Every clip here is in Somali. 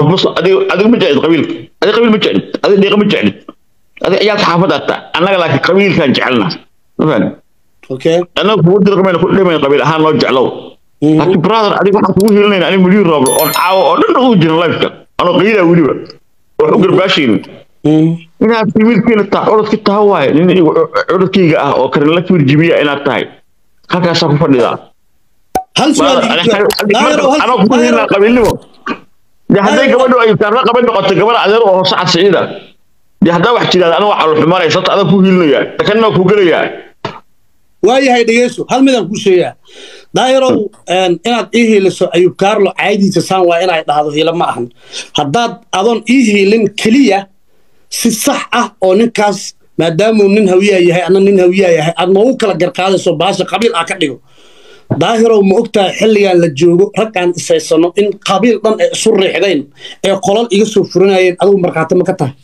bus adiga adiga ma jeclid qabiilka adiga qabiil ma jeclid adiga dhiiqa ma jeclid adiga ciyaalka xaafadda taa annaga laakiin qabiilkaan jecelna ma fahmi okay annaga kugu dirqamayna ku dhimayna qabiil ahaan noo jeclow laakiin brother adiga waxaan kugu hiilinayna aniga milyan rooblo oon caawo oo dhan ugu jirin lifeka anoo qiidaa weliba wax u garbaashaynin inaad wiilkiina tahay codadka taha waaye nin igu codadkayga ah oo karinla firjibiya inaad tahay halkaasaa ku fadhidaa hal su'aal anoo kugu hiilinaa qabiilnimo de hadday gabadhu ay taarna qaban noqoto gabadha adeer oo hoose cad siciida de haddaa wax jiraada aniga waxaa luxumanaya sabta adaa ku hiilinayaa takanna ku gelayaa waayahay dhegeyso hal midaan kuu sheegaa daayarow inaad ii hiiliso ayub kaarlo caaydiisa saan waa inay dhahdo hiilo ma ahan haddaad adoon ii hiilin keliya si sax ah oo ninkaas maadaamuu nin hawiyaa yahay anna nin hawiyaa yahay aad noogu kala garqaadayso baasha qabiil ah ka dhigo daahirow ma ogtahay xilligan la joogo rag aan isaysano in qabiil dhan ay isu riixdayn ee qolal iga soo furanayeen adigu markhaati ma ka tahay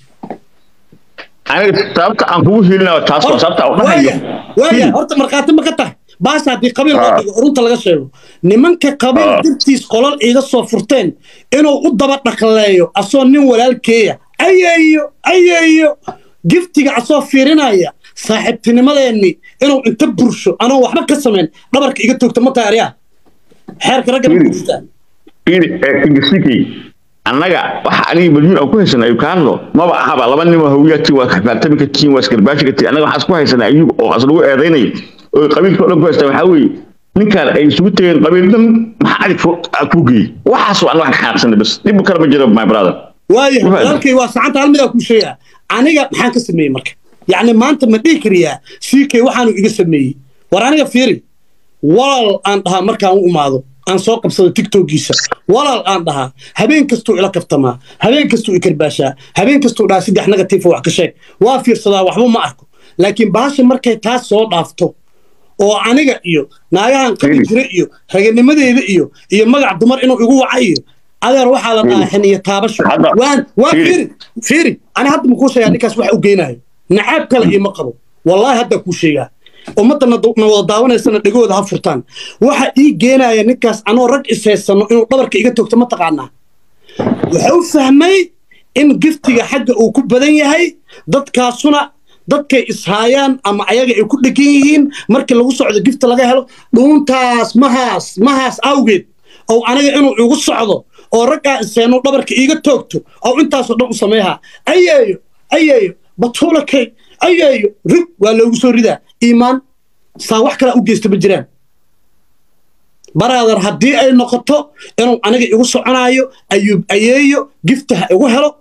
aniga sababta aan kugu hiilinayo taas waa sababta aan dhahayo waaya horta markhaati ma ka tahay baasha haddii qabiil loo dhigo runta laga sheego nimanka qabiil dirtiis qolal iga soo furteen inuu u daba dhaqleeyo asoo nin walaalkeeya ayayo ayayo giftiga asoo fiirinaya saaxiibtinimadeenni inuu inta bursho anoo waxba ka samayn dhabarka iga toogta ma tahay aryaa xeerka ragga ma burstaa ingisikay annaga waxa aniga milyuun aan ku haysanay ayub kaarlo maba ahaba laba nin oo hawiyatii waa kafaartami ka tihiin waa iskarbaashi ka tihiin annaga waxaan isku haysanay ayub oo as lagu eedaynayo oo qabiilka oo dhan ku haystaa waxaa weeye ninkaan ay isugu tegeen qabiil dhan maxaa adig ku geeyey waxaas waa annaga xaaqsanay bas dhib kale ma jiro my brother waayahay walaalkay waa saxanta hal midaa kuu sheegaa aniga maxaan ka sameeyey marka yacni maanta ma dhihi kariyaa siikay waxaanu iga sameeyey war aniga fiiri walaal aan dhahaa markaan u imaado aan soo qabsado tiktokiisa walaal aan dhahaa habeen kastuu ila kaftamaa habeen kastuu i karbaashaa habeen kastuu dhahaa saddex negative wax ka sheeg waa fiirsadaa waxba ma arko laakiin bahasha markay taas soo dhaafto oo aniga iyo naagahan qabi jira iyo raganimadeeda iyo iyo magac dumar inuu igu waca iyo adeer waxaa la dhahaa xiniyo taabasho waan waan fiiri fiiri ani hadda makuu sheegaa ninkaas waxa u geynayo nacaab kale iima qabo wallaahi hadda kuu sheegaa ummadda na wada daawanaysana dhegooda ha furtaan waxa ii geenaya ninkaas anoo rag ishaysano inuu dhabarka iga toogto ma taqaanaa waxa u fahmay in giftiga xagga uu ku badan yahay dadkaasuna dadkay ishaayaan ama ayaga ay ku dhegan yihiin markii lagu socdo gifta laga helo dhuuntaas mahaas mahaas awgeed oo aniga inuu igu socdo oo raggaa isheeno dhabarka iiga toogto oo intaasoo dhan u sameehaa ayeeyo ayeeyo batuulakay ayeeyo rig waa loogu soo ridaa iimaan saa wax kalaa u geysta ma jiraan baraadar haddii ay noqoto inuu aniga igu soconaayo ayuub ayeeyo gifta ha igu helo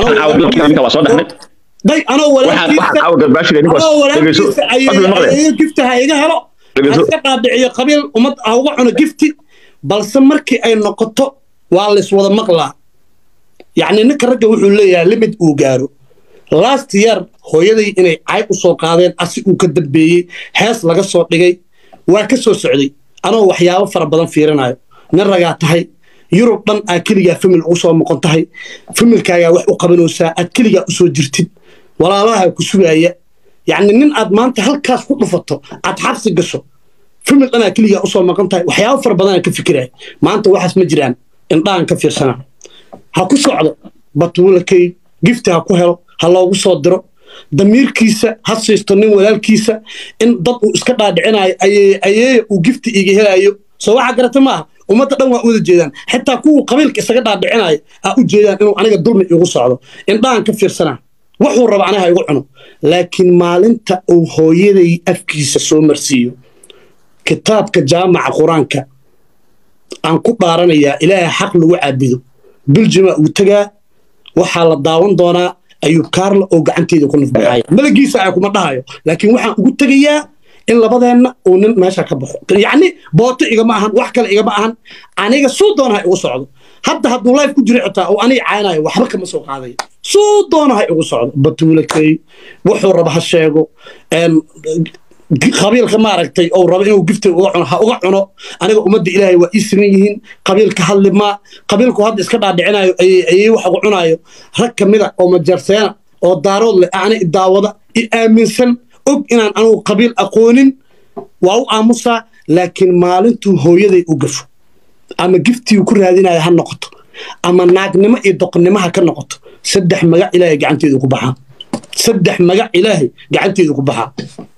day anoo walaalkiisa ayeeyo gifta ha iga helo haiska dhaadhiciyo qabiil ummad ha uga cuno gifti balse markii ay noqoto waa layswada maqlaa yacni ninka ragga wuxuu leeyahay limid uu gaaro last year hooyaday inay cayb u soo qaadeen asi uu ka dambeeyey hees laga soo dhigay waa ka soo socday anoo waxyaabo fara badan fiirinayo nin ragaa tahay yurub dhan aad keligaa famil ugu soo noqon tahay familkaagaa wax u qabanaysaa aad keligaa u soo jirtid walaalaha ku sugaaya yacni nin aad maanta halkaas ku dhufato aad xabsi gasho famil dhan aad keligaa usoo noqon tahay waxyaabo fara badan aan ka fikiraya maanta waxaas ma jiraan indhahan ka fiirsana ha ku socdo batuulakay gifti ha ku helo ha loogu soo diro damiirkiisa ha siisto nin walaalkiisa in dad uu iska dhaadhicinayo ayeeya uu gifti iga helayo soo waxaa garata maaha ummadda dhan waa u wada jeedaan xitaa kuwuu qabiilka isaga dhaadhicinayo ha u jeedaan inuu aniga dulmi igu socdo indhahan ka fiirsanaa wuxuu raba aniga igu cuno laakiin maalinta uu hooyaday afkiisa soo marsiiyo kitaabka jaamaca qur-aanka aan ku dhaaranayaa ilaahay xaq lagu caabido biljima uu tegaa waxaa la daawan doonaa ayuub kaarla oo gacanteeda ku nafbaxaya malagiisa ay kuma dhahayo laakiin waxaan ugu tegayaa in labadeenna uu nin meesha ka baxo yacni booto igama ahan wax kale igama ahan aniga suu doona ha igu socdo hadda hadduu life ku jiro xitaa uu aniga caaynayo waxba kama soo qaadayo suu doona ha igu socdo batuulakay wuxuu raba ha sheego qabiilka maaragtay ou rabo inuu gifta uga cuno ha uga cuno aniga ummadda ilaahay waa ii siman yihiin qabiilka hadli maa qabiilku hadda iska dhaadhicinayo ayay wax uga cunaayo rag ka mida oo majarseena oo daarood leh ana idaawada i aaminsan og inaan anugu qabiil aqoonin waa u aamusaa laakiin maalintuu hooyaday u gafo ama giftii ku raadinaya ha noqoto ama naagnimo iyo doqonnimo ha ka noqoto saddex magac ilaahay gacanteedu ku baxaa saddex magac ilaahay gacanteedu ku baxaa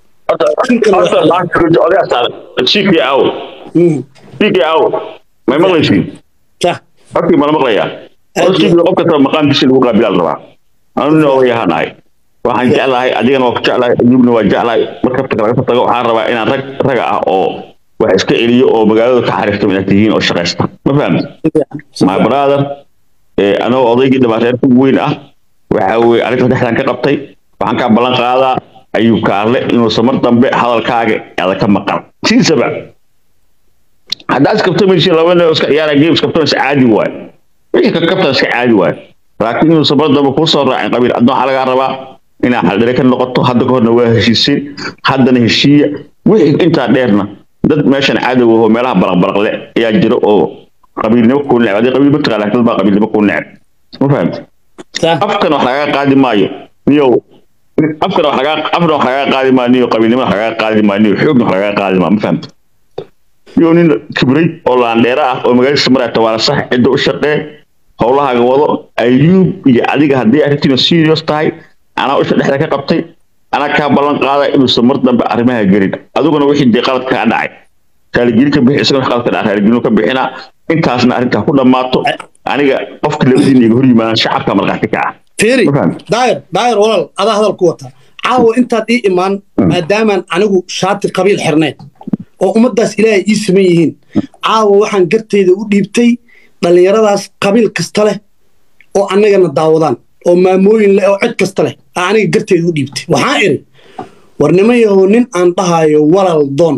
shiikii aw shiikii aw may maqlaysiin hortii mala maqlayaa shiikii qof kasta maqaamkiisi lagu qaabilaa la rabaa anuna ogayahaan ahay waxaan jeclahay adigana waa ku jeclahay ayuubna waa jeclahay markabta laga soo tago waxaan rabaa inaan rag raga ah oo wax iska celiyo oo magaalada ka xariirta inaad tihiin oo shaqaysta ma fahamti my brother anagoo odaygii dhamaa reerka weyn ah waxa weye arrinta dhexdan ka qabtay waxaan kaa ballan qaadaa ayuu kaarle inuusan mar dambe hadalkaaga ada ka maqan siisaba haddaa iskabtamaysi laba nin oo iska ciyaara game iskabtana is caadi waayo wixii ka kabtan iska caadi waayo laakiin inuusan mar dambe kuu soo raacin qabiil adna waxaa lagaa rabaa inaa xaldhire ka noqoto hadda ka horna waa heshiisay haddana heshiiya wixii intaa dheerna dad meeshan cadow ahoo meelaha baraqbaraqle ayaa jira oo qabiilnimo kuu neceb haddii qabiil mataqaa laakiin dad baa qabiilnimo kuu neceb ma fahamti afkan wax lagaga qaadi maayo niyow afkan wax lagaa afna wax lagaga qaadi maayo niyo qabiilnimo wax lagaga qaadi maayo niyo xoogna wax lagaga qaadi maayo ma fahamti niyow nin kibray oo laandheera ah oo magaaladiisa marayta waana sax cidda u shaqee howlahaaga wado ayuub iyo adiga haddii arrintiina serious tahay anaa usha dhexda ka qabtay anaa kaa ballan qaada inuusan mar dambe arrimaha gelin adiguna wixii dee qalad kaa dhacay raaligelin ka bixi isagana qalad ka dhaca raaligelin ka bixinaa intaasna arrintaa ku dhammaato aniga qofka labadiina iga hor yimaadaan shacabka markhaati ka ah fiiri daayir daayir walaal adaa hadal ku wata caawa intaad ii imaan maadaamaan anigu shaati qabiil xirnayn oo ummaddaas ilaahay ii saman yihiin caawa waxaan gartayda u dhiibtay dhallinyaradaas qabiil kasta leh oo annagana daawadaan oo maamooyin leh oo cid kasta leh aa aniga garteeda u dhiibtay waxaan idhi war nima yahow nin aan dhahayo walaal doon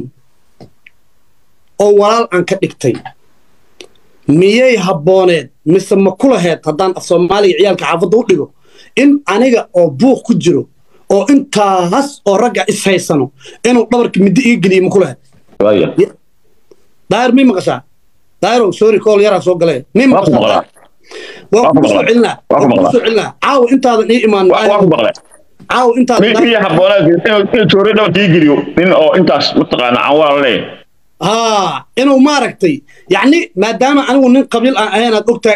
oo walaal aan ka dhigtay miyay habbooneed mise ma ku laheed haddaan af soomaaliga ciyaalka xaafadda u dhigo in aniga oo buuq ku jiro oo intaas oo ragga is haysano inuu dhabarka middo iga geliyo ma ku laheed daayir mii maqashaa daayirow sorry kool yaraa soo galee mii maqashaa waan kugu soo celinaa waan kugu soo celinaa caawa intaadan ii imaan caawa intaadan mii habboonaad inuu joori dhabarka ii geliyo nin oo intaas mataqaana aan walaal leeyahay ها إنه ما ركتي يعني ما دام أنا ونن قبيل أنا أقطع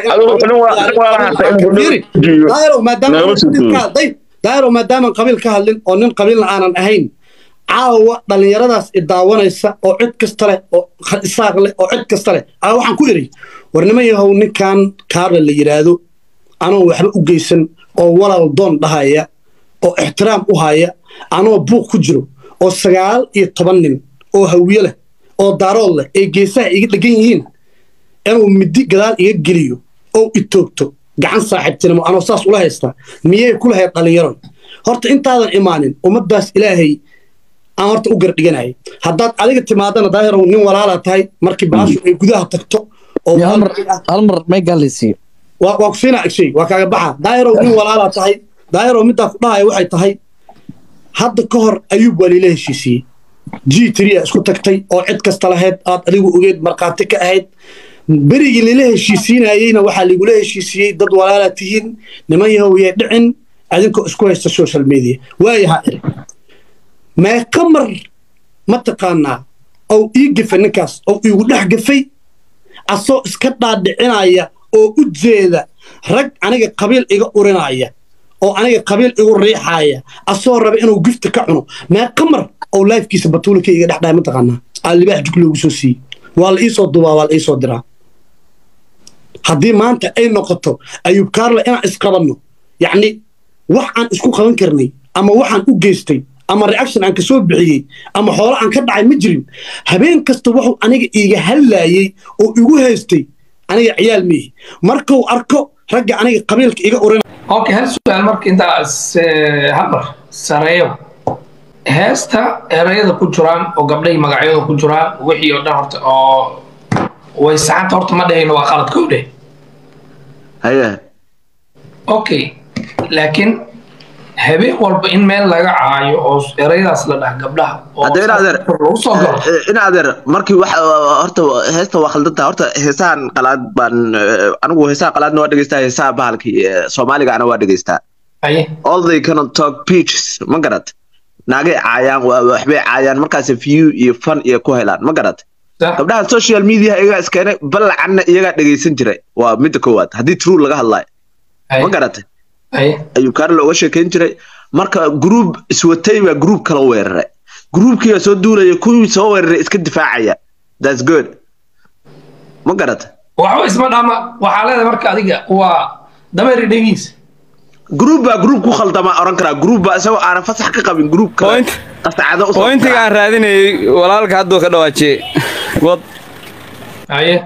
دايرو ما دام طيب دايرو ما دام قبيل كهلين أو نن قبيل أنا أهين caawa dhallinyaradaas idaawanaysa oo cid kasta leh oo isaaq leh oo cid kasta leh aa waxaan ku idhi warnimo yahow ninkan kaarle la yidhaahdo anoo waxba u geysan oo walaal doon dhahaya oo ixtiraam u haya anoo buuq ku jiro oo sagaal iyo toban nin oo hawiye leh oo daarood leh ay geesaha iga dhegan yihiin inuu midi gadaal iga geliyo oo itoogto gacan saaxiibtinimo anoo saas ula haystaa miyay ku lahayd dhallinyaro horta intaadan imaanin ummaddaas ilaahay aan horta u gardhiganayay haddaad adiga timaadana daahirow nin walaala tahay markii baashu ay gudaha tagto oo hal mar may gaalaysiiyo waa ku siinaa agshay waa kaaga baxa daahirow nin walaala tahay daahirow middaa ku dhahaya waxay tahay hadda ka hor ayuub waa liila heshiisiiyey g tria isku tagtay oo cid kasta lahayd aad adigu ogeed markhaati ka ahayd berigii lila heshiisiinayeyna waxaa ligula heshiisiiyey dad walaala tihiin niman yahow yee dhicin adinkoo isku haysta social media waayahaa iri meeqa mar mataqaanaa ou ii gefa ninkaas ou iigu dhex gefay asoo iska dhaadhicinaya oo u jeeda rag aniga qabiil iga urinaya oo aniga qabiil igu riixaaya asoo raba inuu gifta ka cuno meeqa mar ou laifkiisa batuulika iga dhex dhahay mataqaanaa aa libaax jug loogu soo siiyey waa la iisoo dubaa waa la iisoo diraa haddii maanta ay noqoto ayuub kaarle inaan isqabanno yacni wax aan isku qaban karnay ama waxaan u geystay ama reaction aan ka soo bixiyey ama xoolo aan ka dhacay ma jirin habeen kasta wuxuu aniga iiga hadlaayey oo igu haystay aniga ciyaal miihi markuu arko ragga aniga qabiilka iga urin okay hal su-aal marka intaas habar sareeyo heesta erayada ku jiraan oo gabdhahi magacyada ku jiraan wixii oo dhan horta oo way saxanta horta ma dhahayno waa qalad kow dheh haye okay laakiin habeen walba in meel laga caayo oo erayadaas la dhah gabdhaha hadda in adeer lagu soo galo in adeer markii wax horta heesta waa khaldantaa horta heesahan qalaad baan anigu heesaha qalaadna waa dhegeystaa heesaha bahalkii soomaaliga ana waa dhegeystaa haye all they cannot talk peaches ma garat naagay caayaan waxbay caayaan markaas view iyo fun iyo ku helaan ma garat Sax. gabdhaha social media iyagaa iskeenay balacanna iyagaa dhegeysan jiray waa midda koowaad haddii true laga hadlayo Ay, ma garatay ay, ayuu kaarla uga sheekeyn jiray marka gruub iswatay baa gruub kala weeraray gruubkii soo duulaya kuwii soo weeraray iska difaacaya thats good ma garatay waxba isma dhaama waxaa leedahay marka adiga waa dameeri dhegiis gruub baa gruub ku khaldama oran karaa gruub baa isagoo aanan fasax ka qabin gruub kale Point- qasacado usoo pointiga aan raadinayay walaalka hadduu ka dhawaajiyey wad haye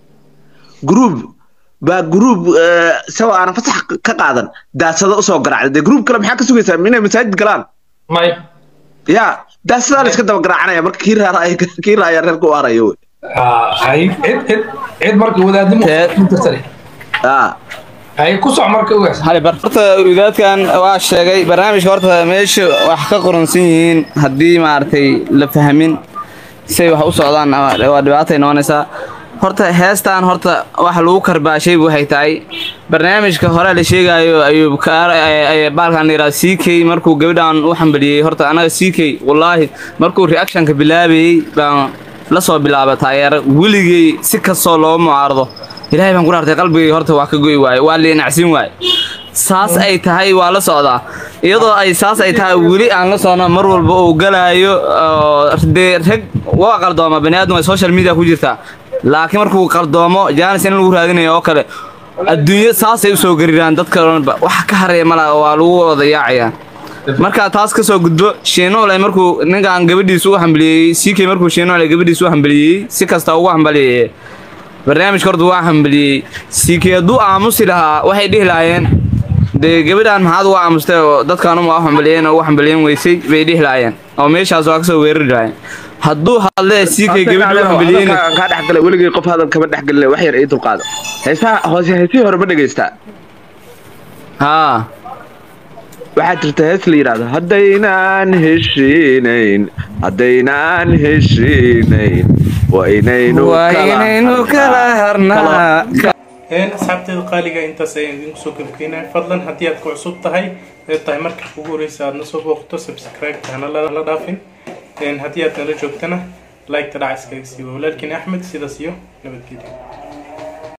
gruub baa gruub eh, isagoo aanan fasax ka qaadan daasado usoo garacday dee gruub kale maxaa ka sugaysaa inay masaajid galaan may ya daasadaa la iska daba garaacanaya marka kii raaraya kii raaya reerka u harayo wey Ah, hay cid cid cid marka wadaadimo Teed. tirtare Ah. hay ku soc marka ugaas hali bar horta wadaadkan waa sheegay barnaamijka horta meesha wax ka qoransan yihiin haddii maaragtay la fahmin say wax u socdaan waa waa dhibaatay noqonaysaa horta heestan horta wax lagu karbaashay waxay tahay barnaamijka hore la sheegayo ayuu baalkan la yidhaha c k markuu gabadhan u xambaliyey horta anaga c k wallaahi markuu reactionka bilaabayey baan la soo bilaaba taageero weligay si kastoo loo mucaarado ilaahay baan ku dhaartay qalbigay horta waa ka goy waaye waa liinacsin waaye saas ay tahay waa la socdaa iyadoo ay saas ay tahay weli aan la socno mar walba uu galaayo oo dee rag waa qaldooma bani aadam ay social media ku jirtaa laakiin markuu qaldoomo jaanis in lagu raadinayo oo kale adduunyo saasay usoo gariraan dadka dhanba wax ka hareeya mala waa lagu wada yaacayaan markaa taas ka soo gudbo shiinoole markuu ninkan gabadhiisa u hambaliyey ck markuu shiinoole gabadhiisa u hambaliyey si kasta ugu hambaliyey barnaamijka horta waa hambaliyey ck hadduu aamusi lahaa waxay dhihi lahaayeen dee gabadhan maxaad uga aamustay oo dadkan uma u hambaliyeen oo u hambaliyen weysay bay dhihi lahaayeen oo meeshaas waa kasoo weerari lahaayeen hadduu hadle ck gabadhi u hambaliyeen Hadalka kaa dhexgalay weligay qof hadal kama dhexgelin wax yar ii dulqaado heesaha hoose heesihii hore ma dhegeystaa haa waxaa jirta hees la yidhaahdo haddaynaan heshiinayn haddaynaan heshiinayn waa inaynu waa inaynu kala harnaa asxaabteeda qaaliga intaas ayaan idinku soo gabgeynaya fadlan haddii aad ku cusub tahay ee tahay marka ugu horeysa aad na soo booqto subscribe hana la dhaafin haddii aad nala joogtana like ta dhaca iskaga siiwa walaalkiin axmed sidaas iyo nabadgelyo